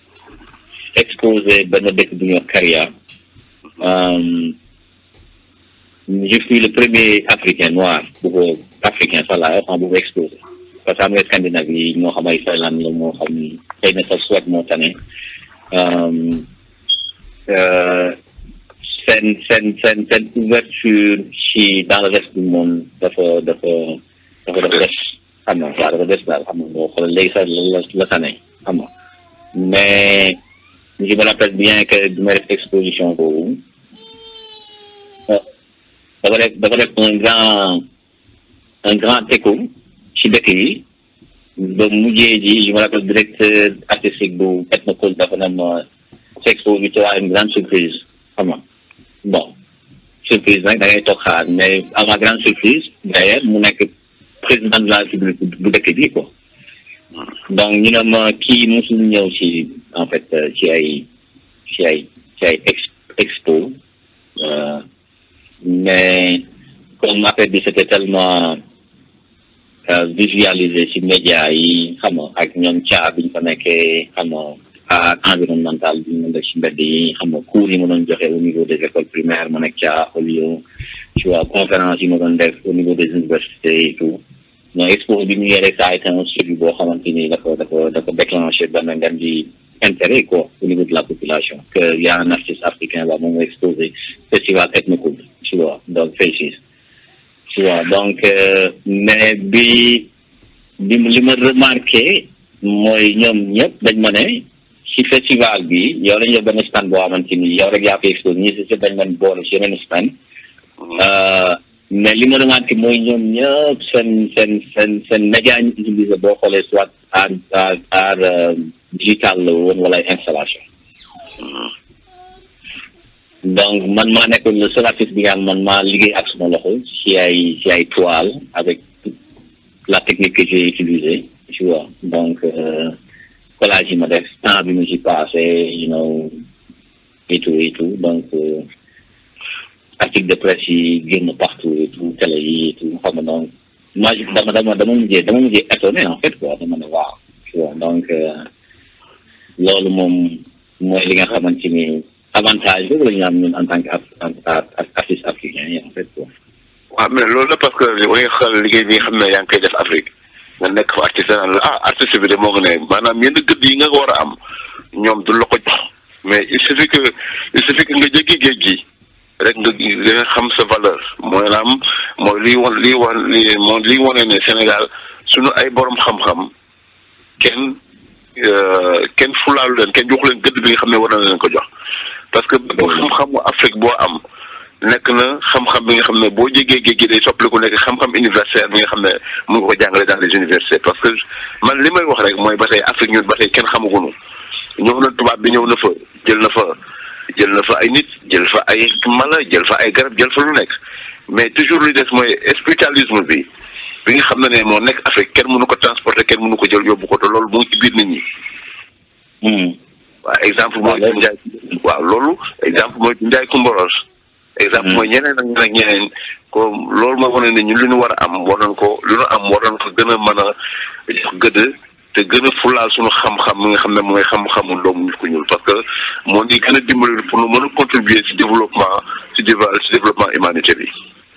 Speaker 2: exposé benn dëkk bu ñuy wax Caria euh, je suis le premier africain noir bu ko africain sax laa wax bu ko exposé parce que am nga Scandinavie ñoo xam ay Finlande la moo xam xëy na sax Suède moo tane euh, euh, seen seen seen seen ouverture ci dans le reste du monde dafa dafa dafa dafa des xam nga waaw dafa des daal xam nga boo xoolee léegi sax la la la tane xam nga mais je me rappelle bien que bi may def exposition boobu ah, dafa def dafa def un grand un grand écho ci dëkk yi ba mujjee ji je me rappelle directeur artistique bu Ethnocult dafa ne ma sa expo bi tu as une grande surprise xam nga bon surprise nag da ngay toog xaar mais à ma grande surprise d'ailleurs mu nekk président de la République bu dëkk bi quoi donc ñu ne ma kii musul ñëw ci en fait euh, ci ay ci ay ci ay ex expo euh, mais comme affaire bi c'était tellement euh, visualisé ci média yi xam nga ak ñoom caa biñ fa nekkee xam nga art environnemental bi ñu def ci mbedd yi xam nga cours yi ma doon joxe au niveau des écoles primaires ma nekk caa au lieu tu vois conférence yi ma doon def au niveau des universités et tout non expo bi ñu yore ça a été un suivi boo xamante ni dafa dafa dafa déclenché benn ngeen di intérêt quoi au niveau de la population que y a un artiste africain là moom exposé festival ethnocool tu vois donc Faces tu vois donc euh, mais bi bi li ma remarqué mooy ñoom ñëpp dañ ma ne ci festival bi yow lañ def benn stand boo xamante ni yow rek yaa ko exposé ñi si si dañ leen boole ci yeneen stand Euh, mais li ma remarqué mooy ñoom ñëpp seen seen seen seen média ñu utilisé boo xoolee soit art art art euh, digital la woon wala ay installation donc man maa nekkoon le seul artiste bi nga xam man maa liggéey ak suma loxo ci ay ci ay toile avec toute la technique que j'ai utilisée tu vois donc euh, collage yi ma def temps bi mu ci passé you know et tout et tout donc euh, article de presse yi génn partout et tout télé yi et tout xam nga donc moi je- dama dama dama mujjee dama mujjee étonné en fait quoi dama ne waaw tu vois donc euh, loolu moom mooy li nga xamante ni avantage boobu la ñu am ñun en tant que ar- ar- ar- artiste africain yi en fait quoi.
Speaker 1: waaw mais loolu la parce que wa nga xool liggéey bi nga xam ne yaa ngi koy def Afrique nga nekk fa artiste naan la ah artiste bi de moo nga ne maanaam yenn gëdd yi nga war a am ñoom du la ko jox mais il suffit que il suffit que nga jéggi géej gi rek nga nga xam sa valeur mooy naam mooy liy wan liy wan li moo liy wane ne Sénégal suñu ay borom xam-xam kenn euh, kenn fulaalu leen kenn joxu leen gëdd bi nga xam ne war na leen ko jox parce que bépp xam-xamu Afrique boo am nekk na xam-xam bi nga xam ne boo jégee géej gi day soppaliku nekk xam-xam universitaire bi nga xam ne mun nga ko jàngale dans les universités parce que man li may wax rek mooy ba tey Afrique ñun ba tey kenn xamagunu ñëw na tubaab bi ñëw na fa jël na fa jël na fa ay nit jël fa ay mala jël fa ay garab jël fa lu nekk mais toujours li des mooy spiritualisme bi bi nga xam ne ne moo nekk Afrique kenn mënu ko transporter kenn mënu ko jël yóbbu ko te loolu mu ngi ci biir nit ñi
Speaker 2: Hmm.
Speaker 1: waaw exemple mooy
Speaker 2: loolu-
Speaker 1: Njaay waaw loolu exemple mooy Njaay Kumbaros exemple
Speaker 2: Mhm.
Speaker 1: mooy ñeneen ak ñeneen ak ñeneen ko loolu mooy wane ne ñun li ñu war a am war nañ ko li ñu am war nañ ko gën a mën a jox gëdd te gën a fulaal suñu xam-xam mi nga xam ne mooy xam-xamu doomu nit ku ñuul parce que moo ñu gën a dimbali pour ñu mën a contribuer ci développement ci déva- ci développement humanité bi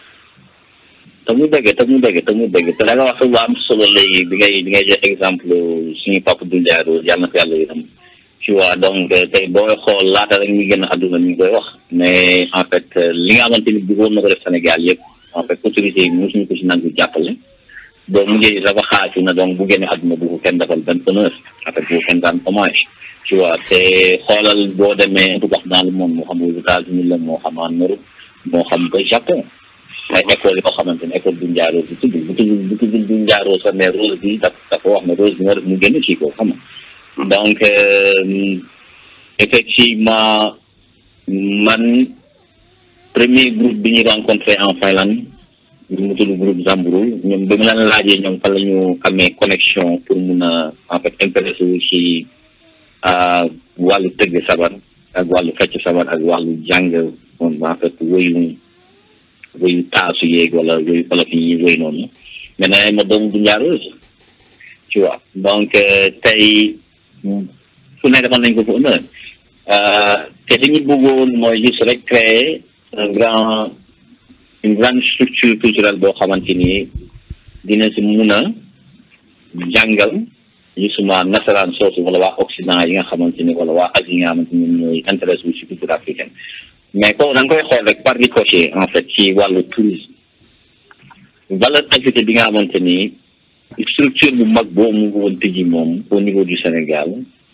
Speaker 2: te mu dëgg te mu dëgg te mu dëgg te da nga wax lu am solo léegi bi ngay bi ngay jox exemple suñu papa Doudou Rose yàlla na ko yàlla yërëm tu vois donc euh, tey booy xool laata rek ñu génn àdduna ñu ngi koy wax mais en fait euh, li nga xamante ni bëggoon na ko def Sénégal yëpp en fait autorités yi mosuñu ko si nangu jàppale boo mujjee dafa xaaju na donc bu génne àdduna bu ko kenn defal benn honneur en fait bu ko kenn daan hommage tu vois te xoolal boo demee un peu partout dans le monde moo xam aux États-Unis la moo xam en Europe moo xam ba Japon ay école yoo xamante ne école du njaaroo bi tudd bu tudd bu tudd du njaaroo sax mais rose bi daf dafa wax ne rose bi moo def mu génn ci ko xam nga donc euh, effectivement man premier groupe bi ñu rencontré en Finlande mu tudd groupe Zambrul ñoom ba mu leen laajee ñoom fan la ñu amee connexion pour mun a en fait intéressé wu ci wàllu tëgg sabar ak wàllu fecc sabar ak wàllu jàng en fait wéyu wéyu taasu yeeg wala wéyu olof yi ñuy wéy noonu mais nee ma doomu du njaareuse tu vois donc tey fu ne defal nañ ko fu honneur te li ñu bëggoon mooy juste rek créer un grand une grande structure culturelle boo xamante ni dina si mun a jàngal justement nasaraan soosu wala waa Occident yi nga xamante ni wala waa Asie yi nga xamante ni ñooy intéresse wu si culture africaine mais ko da nga koy xool rek par ricochet en fait ci wàllu tourisme valeur ajoutée bi nga xamante ni structure bu mag boo mu ngi woon tëji moom au niveau du Sénégal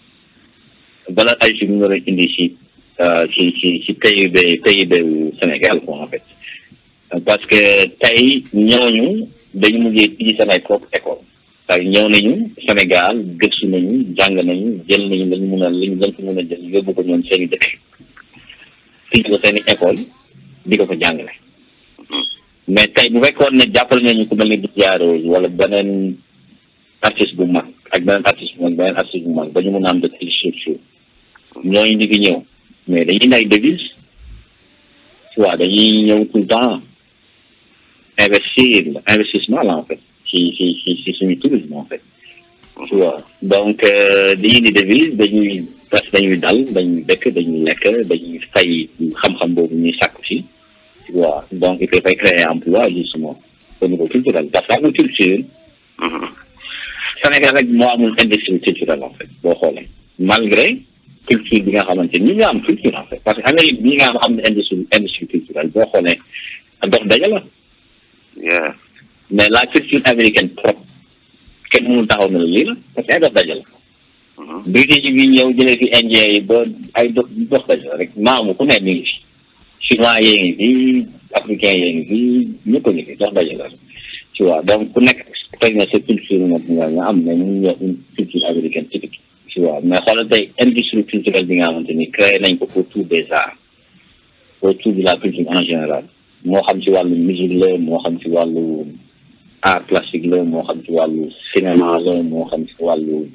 Speaker 2: valeur ajoutée bi mu war a indi ci ci ci ci PIB PIB wu Sénégal quoi en fait parce que tey ñooñu dañu mujjee tijji seen ay propre école parce que ñëw nañu Sénégal gëstu nañu jàng nañu jël nañu lañu mun a lañu lañ ko mun a jël yóbbu ko ñoom seen i dëkk tijji ko seen i école di ko fa jàngale mais tey bu fekkoon ne jàppale nañu ku mel ni Diarra Rose wala beneen artiste bu mag ak beneen artiste bu mag beneen artiste bu mag ba ñu mun a am de telle structure ñooñu ñu ngi ñëw mais dañuy indi ay devises tu vois dañuy ñëw tout le temps investir investissement là en fait ci ci ci ci suñu tourisme en fait tu vois donc dañuy indi devise dañuy parce que dañuy dal dañuy dëkk dañuy lekk dañuy fay xam-xam boobu ñuy sàkku si tu vois donc il faut créer emploi justement au niveau culturel parce que amul culture Sénégal rek moo amul industrie culturelle en fait boo xoolee malgré culture bi nga xamante ni ñi nga am culture en fait parce que Amérique bi nga am industrie industrie culturelle boo xoolee dox daja la mais la culture américaine trop kenn mënul taxaw na la lii la parce que ay dox daja la british bi ñëw jëlee fi indien yi ba ay dox dox daja la rek maamu ku ne mi ngi fi chinois yee ngi fi africain yee ngi fi ñëpp a ngi fi dox daja la tu vois donc ku nekk xëy na sa culture moom nga nga am mais ñu ñëw une culture américaine typique tu vois mais xoolal tey industrie culturelle bi nga xamante ni créé nañ ko autour des arts autour de la culture en général moo xam ci wàllu musique la moo xam ci wàllu art plastique la moo xam ci wàllu cinéma la moo xam ci wàllu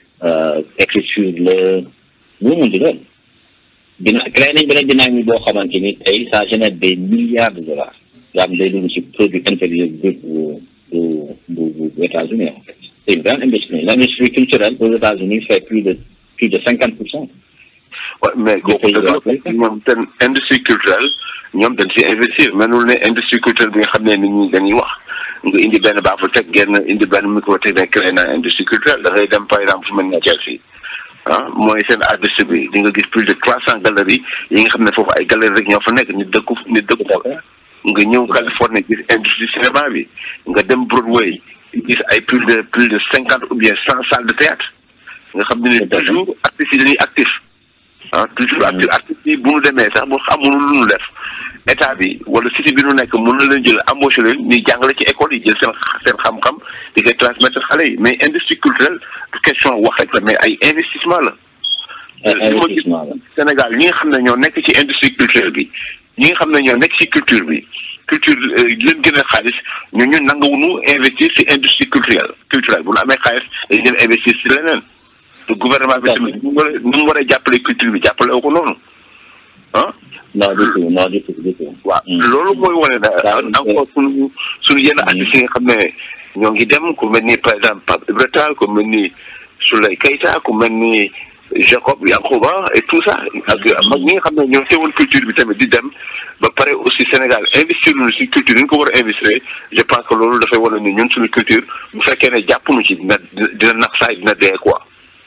Speaker 2: écriture la lu mu di doon dina créé nañ beneen dynamique boo xamante ni tey ça génère des milliards de dollars yoo xam day dugg ci produit intérieur brut bu bu bu bu États-Unis en fait c'est une grande industrie l'industrie culturelle aux États-Unis fait plus de plus de cinquante pour cent
Speaker 1: Ouais, mais kooku dëgg la ñoom seen industrie culturelle ñoom dañ si investir menul ne industrie culturelle bi nga xam ne nit ñi dañuy wax nga indi benn baax fa teg genn indi benn micro teg ne créé na industrie culturelle da ngay dem par exemple fu mel ni Chelsea ah mooy seen artiste bi di nga gis plus de trois cent galeries yi nga xam ne foofu ay galeries rek ñoo fa nekk nit dëkku nit dëkku fa nga ñëw Californie gis industrie cinéma bi nga dem Broadway gis ay plus de plus de cinquante ou bien cent salles de théâtre nga xam ne toujours artistes yi dañuy actif ah toujours actif artistes yi bu nu demee sax bu xamul lu nu def état bi wala cité bi nu nekk mën na leen jël embauché leen ñuy jàngale ci école yi jël seen seen xam-xam di koy transmettre xale yi mais industrie culturelle du question wax rek la mais ay investissement la. li ma gis Sénégal ñi nga xam ne ñoo nekk ci industrie culturelle bi ñi nga xam ne ñoo nekk ci culture bi culture leen gën a xaalis ñu ñu nanguwuñu investir ci industrie culturelle culturelle bu nu amee xaalis dañu dem investir ci leneen. te gouvernement bi tamit nu mu war a nu mu war a jàppale culture bi jàppale ko noonu ah.
Speaker 2: non du tout non du tout du tout.
Speaker 1: waaw loolu mooy wane ne encore suñu suñu yenn artistes yi nga xam ne ñoo ngi dem ku mel ni par exemple Pape Ibra Tall ku mel ni Souley Keita ku mel ni Jacob Yankuba et tout ça ak mag ñi nga xam ne ñoo teewoon culture bi tamit di dem ba pare aussi Sénégal investir nañu si culture ni ñu ko war a investir je pense que loolu dafay wane ni ñun suñu culture bu fekkee ne jàpp nu ci dina dina nax saay dina dee quoi.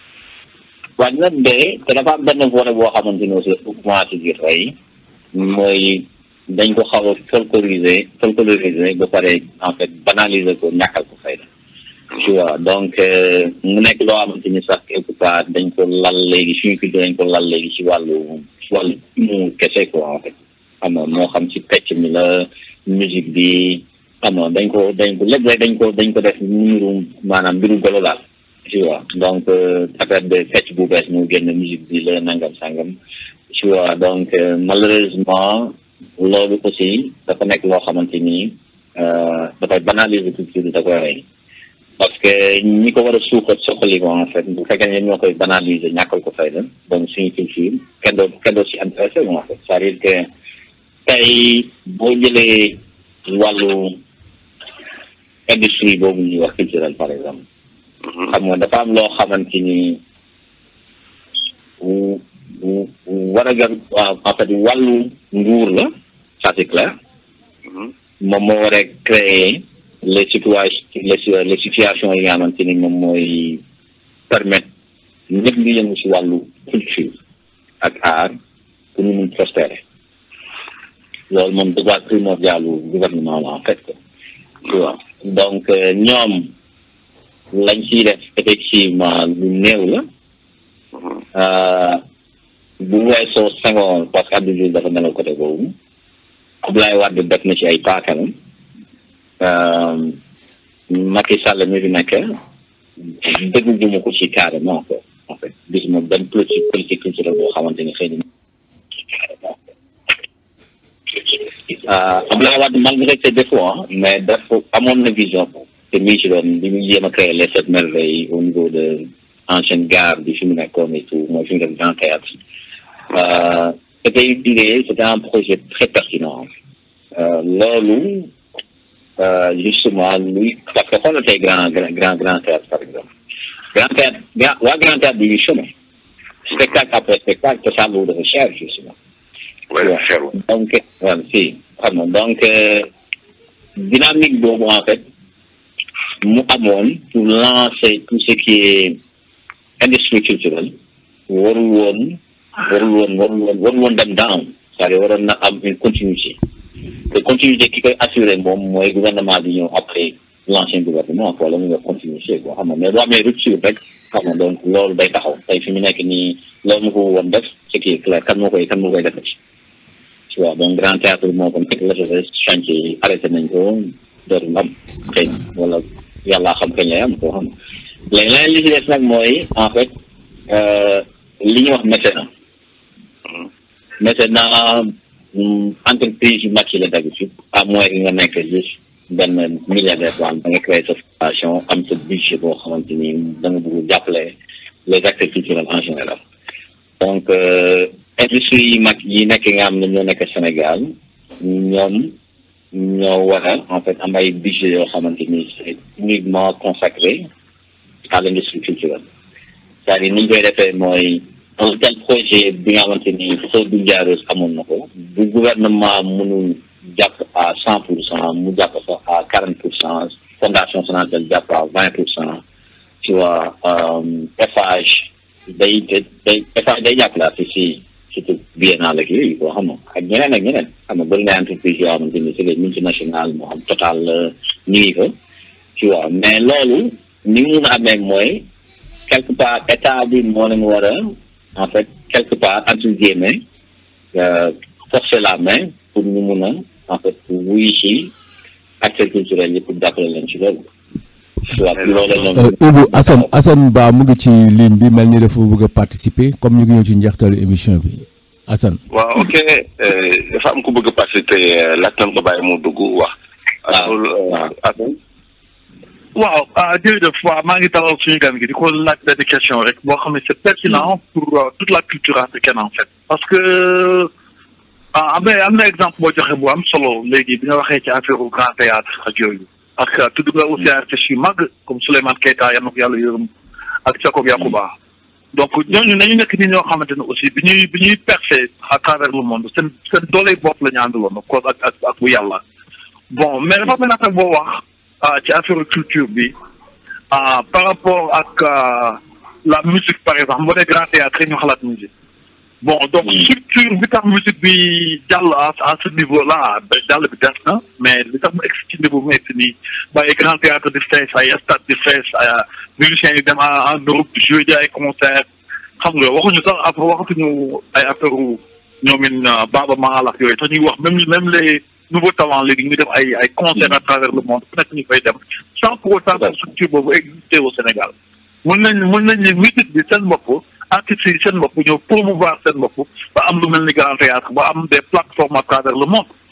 Speaker 2: waaw dina dee te dafa am benn volet boo xamante ni aussi commencé di rey mooy dañ ko xaw a folkloriser folkloriser ba pare en fait banaliser ko ñàkkal ko fayda tu vois donc mu nekk loo xamante ni sax quelque part dañ ko lal léegi suñu culture dañ ko lal léegi ci wàllu ci wàllu mu kese quoi en fait xam nga moo xam ci pecc mi la musique bi xam nga dañ ko dañ ko lépp rek dañ ko dañ ko def mbiru maanaam mbiru golo daal tu vois donc affaire de fecc bu bees mu génn musique bi la nangam sangam tu vois donc malheureusement loolu aussi dafa nekk loo xamante ni dafay banaliser culture da koy rey parce que ñi ko war a suuxat soxali ko en fait bu fekkee ne ñoo koy banaliser ñàkkal ko fayda donc suñu culture kenn doo kenn doo si intéressé en fait c'est-à-dire que tey boo jëlee wàllu industrie boobu ñuy wax culturel par exemple xam nga dafa am loo xamante ni war a gën en fait wàllu nguur la ça c'est clair moom moo war a créer les situations les les situations yi nga xamante ni moom mooy permettre ñëpp ñu yëngu si wàllu culture ak art pour ñu mun prospérer loolu moom devoir primordial du gouvernement la en fait tu vois donc ñoom lañ ciy def effectivement lu néew la bu weesoo Senghor parce que Abdou Diouf dafa nelaw côté boobu Abdoulaye Wade def na ci ay paakanam Macky Sall mi fi nekk déggu gu ma ko ci carrément quoi en fait gis ma benn politique politique culturelle boo xamante ni xëy na Abdoulaye Wade malgré ses défauts mais daf amoon na vision te mi ci doon bi mu jéem a créer les sept merveilles au niveau de ancienne gare bi fi mu nekkoon et tout mooy fi mu def grand théâtre c'était une idée c'était un projet très pertinent loolu justement luy parce que xoolal tey grand grand grand théâtre par exemple grand théâtre waa grand théâtre bi ñuy chômé spectacle après spectacle te ça loolu dafa cher justement donc voilà si xam nga donc dynamique boobu en fait mu amoon pour lancer tout ce qui est industrie culturelle warul woon warul woon warul woon warul woon dem down c'est-à-dire waroon na am une continuité te continuité ki koy assuré moom mooy gouvernement bi ñëw après l'ancien gouvernement quoi la mu nga continuité quoi xam nga mais boo amee rupture rek xam nga donc loolu day taxaw tey fi mu nekk nii loolu mu ko woon def ce qui est clair kan moo koy kan moo koy defati tu vois donc grand théâtre moo ko nekk la sa chantier yi arrêté nañ ko dootul am xëy na wala yàlla xam kañ lay am koo xam léegi leneen li ci des nag mooy en fait li ñuy wax mécénat mécénat entreprise yu mag yi la d'habitude à moins que nga nekk juste benn milliardaire boo xam da nga créer sa fondation am sa budget boo xamante ni da nga bëgg jàppale les acteurs culturels en général donc industrie yi mag yi nekk nga xam ne ñoo nekk Sénégal ñoom ñoo war a en fait am ay budget yoo xamante ni c'est uniquement consacré à l'industrie culturelle c'est-à-dire ni ñu koy defee mooy un tel projet bi nga xamante ni soo du jaareuse amoon na ko bu gouvernement mënul jàpp à cent pour cent mu jàpp sax à quarante pour cent fondation Sonatel jàpp à vingt pour cent tu vois Eiffage day day Eiffage day jàppalaate si surtout biennale ak yooyu boo xam nga ak ñeneen ak ñeneen xam nga bëri na entreprise yoo xamante ni c'est des multinationales moo xam total ñu ngi ko tu vois mais loolu ni mu mun a amee mooy quelque part état bi moo leen war a en fait quelque part entre guillemets forcer la main pour ñu mun a en fait wuyu ci acteurs culturels yi pour jàppale leen ci loolu. waaw loolu la
Speaker 3: Ibou Assane Assane Ba mu ngi ci ligne bi mel ni dafa bëgg a participer comme ñu ngi ñëw ci njeextalu émission bi Assane.
Speaker 1: waaw ok dafa am ku bëgg a participer laaj nañ ko bàyyi mu dugg wax.
Speaker 2: waaw
Speaker 1: Assane.
Speaker 4: waaw jërëjëf waaw maa ngi dalal suñu gan gi di ko laaj benn question rek boo xam ne c'est pertinent pour toute la culture africaine en fait parce que am na am na exemple boo joxe bu am solo léegi bi nga waxee ci affaire grand théâtre ak yooyu parce que tudd nga aussi artistes yu mag comme Souleymane Keita yal na ko yàlla yërëm ak Jacob Yakuba donc ñooñu nañu nekk ni ñoo xamante ne aussi bi ñuy bi ñuy percer à travers le monde seen seen dooley bopp la ñu àndaloon of course ak ak ak bu yàlla bon mais dafa mel nag boo wax ci affaire culture bi par rapport ak la musique par exemple boo dee grand théâtre ñu xalaat musique bon donc structure bi tax musique bi jàll à à ce niveau là jàll bi des na mais li tax mu egg ci niveau mu egg nii ba ay grand théâtre di fees ay stade di fees musiciens yi dem en Europe di jouer di ay concert xam nga waxuñu sax après waxatuñu ay affaire ñoomin Baaba Maal ak yooyu tax ñuy wax même même les nouveaux talents léegi ñu def ay ay concert à travers le monde fu nekk ñu fay dem sans pour autant que structure boobu exister au Sénégal mën nañ mën nañ ne musique bi seen bopp artistes yi seen bopp ñëw promouvoir seen bopp ba am lu mel ni grand théâtre ba am des plateformes à travers le monde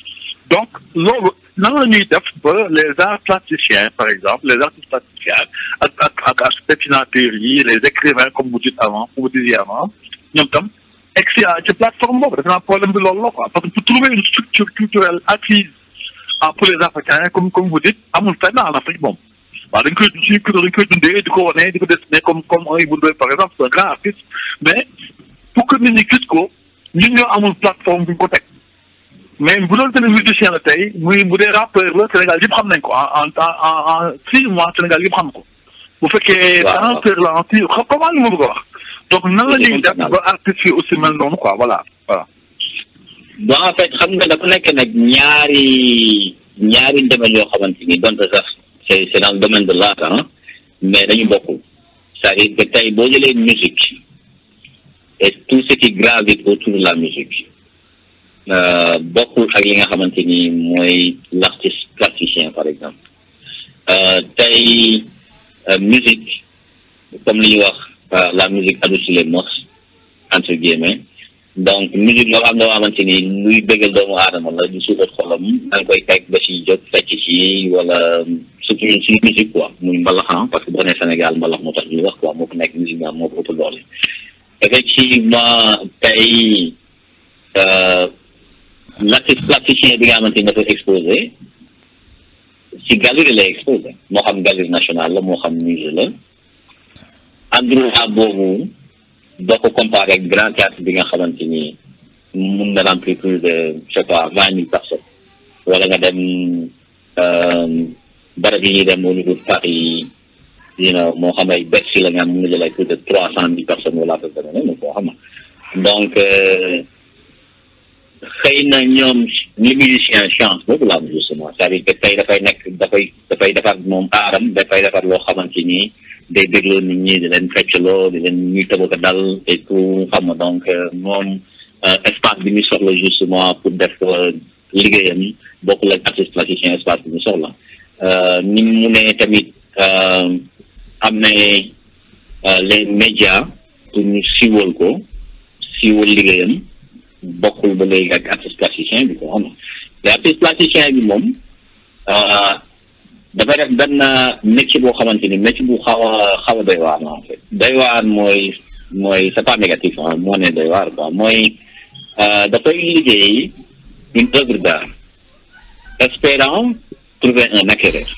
Speaker 4: donc loolu nan la ñuy def ba les arts plasticiens par exemple les artistes plasticiens ak ak ak ak dessinateurs yi les écrivains comme vous dites avant comme vous disiez avant ñoom tam egsi ci plateforme boobu defe naa problème bi loolu la quoi parce que pour trouver une structure culturelle acquise ah pour les Africains comme comme vous dites amul fenn en Afrique moom waaw dañ koy suñu culture dañ koy dundee di ko wane di ko dessiner comme comme un Ibou Ndoye par exemple c'est un grand artiste mais pour que nit ñi gis ko ñun ñoo amul plateforme bu ñu ko teg mais bu doon tene musicien la tey muy bu dee rappeur la Sénégal yëpp xam nañ ko en en en en six mois Sénégal yëpp xam ko bu fekkee danseur la en six comment li ma bëgg a wax donc nan la ñuy def ba artistes yi aussi mel noonu quoi voilà voilà
Speaker 2: bon en fait xam nga dafa nekk nag ñaari ñaari domaine yoo xamante ni donte sax c'est c'est dans le domaine de l'art hein mais dañu bokkul c'est-à-dire que tey boo jëlee musique et tout ce qui gravite autour de la musique bokkul ak li nga xamante ni mooy l'artiste plasticien par exemple tey musique comme li ñuy wax la musique adoucit les mœurs entre guillemets donc musique loo xam ne loo xamante ni luy bëggal doomu aadama la di suuxat xolam da nga koy teg ba ci jot fecc ci wala surtout ñun suñu musique quoi muy mbalaxan parce que boo nee Sénégal mbalax moo tax ñuy wax quoi moo ko nekk musique nga moo ko ëpp doole effectivement tey l'artiste plasticien bi nga xamante ni dafa exposé si galerie lay exposé moo xam galerie nationale la moo xam musée la endroit boobu doo ko comparé ak grand théâtre bi nga xamante ni mun na remplir plus de je sais pas vingt mille personnes wala nga dem barab yi ñuy dem au niveau de Paris you know moo xam ay Bercy la nga xam mun na jël ay plus de trois cent mille personnes wala affaire demee noonu koo xam donc xëy na ñoom li musicien chance boobu la am justement c'est-à-dire que tey dafay nekk dafay dafay defar moom aaram dafay defar loo xamante ni day dégloo nit ñi di leen feccloo di leen ñuy tëbaka dal et tout xam nga donc moom espace bi ñu soxla justement pour def liggéeyam bokkul ak artiste plasticien espace bi ñu soxla ni mu ne tamit am na les médias pour ñu siiwal ko siiwal liggéeyam bokkul ba léegi ak artiste plasticien bi ko xam nga te artiste plasticien bi moom dafay def benn métier boo xamante ni métier bu xaw a xaw a doy waar en fait doy waar mooy mooy c'est pas négatif ah moo ne doy waar quoi mooy dafay liggéey une œuvre d'art espérant trouver un acquéreur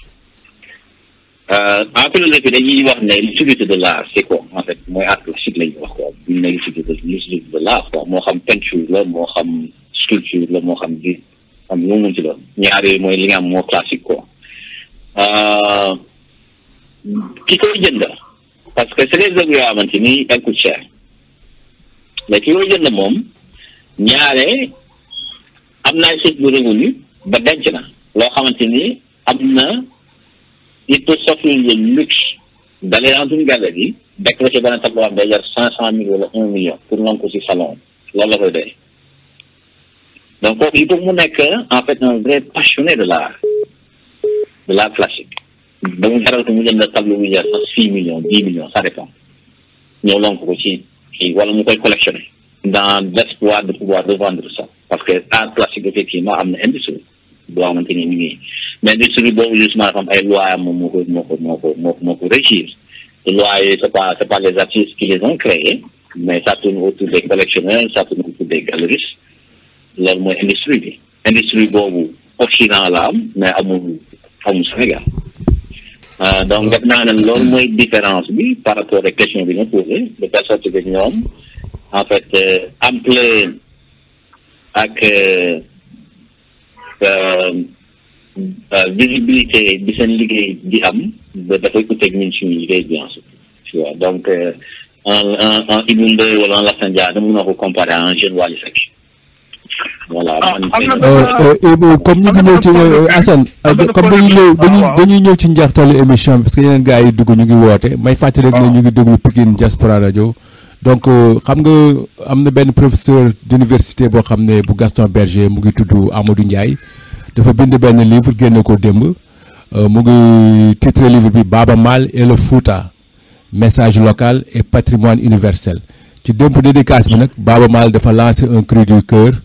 Speaker 2: en philosophie dañuy wax ne l'utilité de l'art c'est quoi en fait mooy art classique la ñuy wax quoi bu ñu ne l'utilité l'utilité de l'art quoi moo xam peinture la moo xam sculpture la moo xam di xam lu mu ci doon ñaar yooyu mooy li nga am moo classique quoi ki koy jënd parce que c'est des œuvres yoo xamante ni elles coûtent cher mais ki koy jënd moom ñaare am na ay de revenu ba denc na loo xamante ni am na il peut s'offrir le luxe d'aller dans une galerie décrocher benn tableau am day jar cinq cent mille wala un million pour nangu ko ci salon loolu la koy doy donc kooku il faut mu nekk en fait un vrai passionné de l'art de l'art classique ba mu jaral ko mu jënd tableau bu jar sax six millions dix millions ça dépend ñëw lonk ko ci kii wala mu koy collectionner dans l'espoir de pouvoir revendre ça parce que art classique effectivement am na industrie boo xamante ni ñu ngi mais industrie boobu justement dafa am ay lois am moom moo ko moo ko moo ko moo moo ko régir te lois yi c'est pas c'est pas les artistes qui les ont créés mais ça tourne autour des collectionneurs ça tourne autour des galeristes loolu mooy industrie bi industrie boobu Occident la am mais amul amul Sénégal donc def naa ne loolu mooy différence bi par rapport ak question bi nga posé de telle sorte que ñoom en fait ampleur ak visibilité bi seen liggéey di am dafay uteeg ñun suñu liggéey bien sûr tu vois donc un un un Ibou Ndoye wala un Lassana Dia dama mën a ko comparer à un jeune Wally Seck voilà
Speaker 3: Ibou comme ñu ngi ñëw ci Assane comme dañuy ñëw dañuy dañuy ñëw ci njeextalu émission bi parce que yeneen gars yi dugg ñu ngi woote may fàttali rek ne ñu ngi déglu Pikine Diaspora Radio donc xam nga am na benn professeur d'université boo xam ne bu Gaston Berger mu ngi tudd Amadou Ndiaye dafa bind benn livre génne ko démb mu ngi titre livre bi Baba Maal et le Fouta message local et patrimoine universel ci démb dédicace bi nag Baba Maal dafa lancer un cri du cœur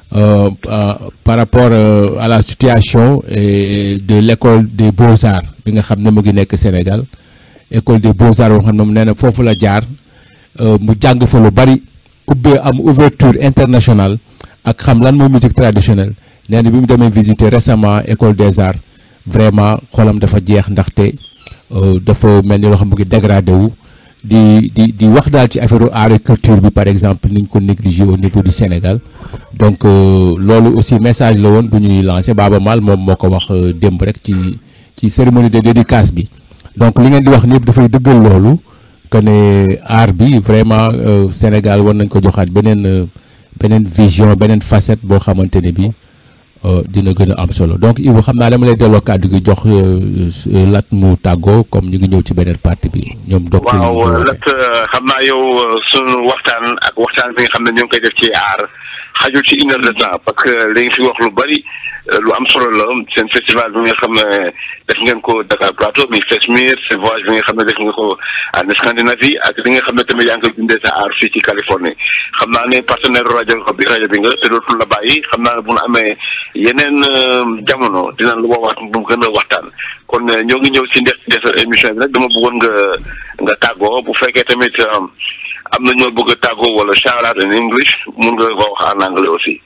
Speaker 3: euh, euh, par rapport euh, à la situation et de l'école des beaux-arts bi nga xam ne mu ngi nekk Sénégal école des beaux-arts boo xam ne mu nee na foofu la jaar euh, mu jàng fa lu bari ubbee am ouverture internationale ak xam lan mooy musique traditionnelle nee na bi mu demee visiter récemment école des arts vraiment xolam dafa jeex ndaxte euh, dafa mel ni loo xam mu ngi dégradé wu di di di wax daal ci affaire art et culture bi par exemple niñ ko négligé au niveau du Sénégal donc euh, loolu aussi message la woon bu ñuy lancé Baaba Maal moom moo ko wax euh, démb rek ci ci cérémonie de dédicace bi donc li ngeen di wax ni yëpp dafay dëggal loolu que ne art bi vraiment euh, Sénégal war nañ ko joxaat beneen euh, beneen vision beneen facette boo xamante ne bi euh, dina gën a am solo donc Ibou xam naa dama lay delloo kàddu gi jox euh, lat mu tàggoo comme ñu ngi ñëw ci beneen partie bi ñoom docteur yi ñu
Speaker 1: waaw
Speaker 3: ko
Speaker 1: lat xam naa yow euh, sunu waxtaan ak waxtaan bi nga xam ne ñu ngi koy def ci aar xajul ci une heure de temps parce que li nga fi wax lu bari euh, lu am solo la seen festival bi nga xam ne def ngeen ko Dakar Plateau mi Fesmir seen voyage bi nga xam ne def nga ko en Scandinavie ak li nga xam ne tamit yaa ngi koy dundee sa aar fii ci Californie xam naa ne partenaire rajo bi rajo bi nga te dootul la bàyyi xam naa ne bu nu amee yeneen euh, jamono dinañ la woowaat bu mu gën a waxtaan kon euh, ñoo ngi ñëw ci ndex des émission bi nag dama bëggoon nga nga tàggoo bu fekkee tamit euh, am na ñoo bëgg a tàggoo wala shout out in English mun nga ko wax en anglais aussi.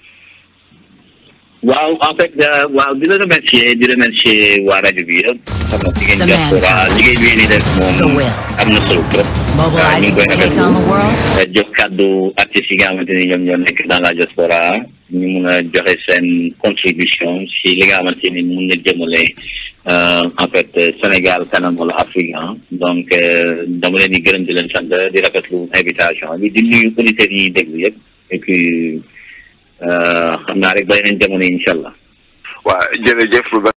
Speaker 2: waaw en fait euh, waaw di la remercier di remercier waa rajo bi yëpp xam nga jigéen
Speaker 5: The man
Speaker 2: diaspora liggéey bi ngeen di def
Speaker 5: The
Speaker 2: moom
Speaker 5: will.
Speaker 2: am na solo trop.
Speaker 5: Mobilize
Speaker 2: ñu ngi koy
Speaker 5: to take on the world.
Speaker 2: rafetlu jox kàddu artistes yi nga xamante ni ñoom ñoo nekk dans la diaspora ñu mun a joxe seen contribution si li nga xamante ni mun na jëmale euh, en fait euh, Sénégal kanam wala Afrique ah donc euh, dama leen di gërëm di leen sant di rafetlu invitation bi di nuyu auditeurs yi déglu yëpp et puis euh, xam naa rek ba yeneen jamono incha allah.
Speaker 1: waa jërëjëf.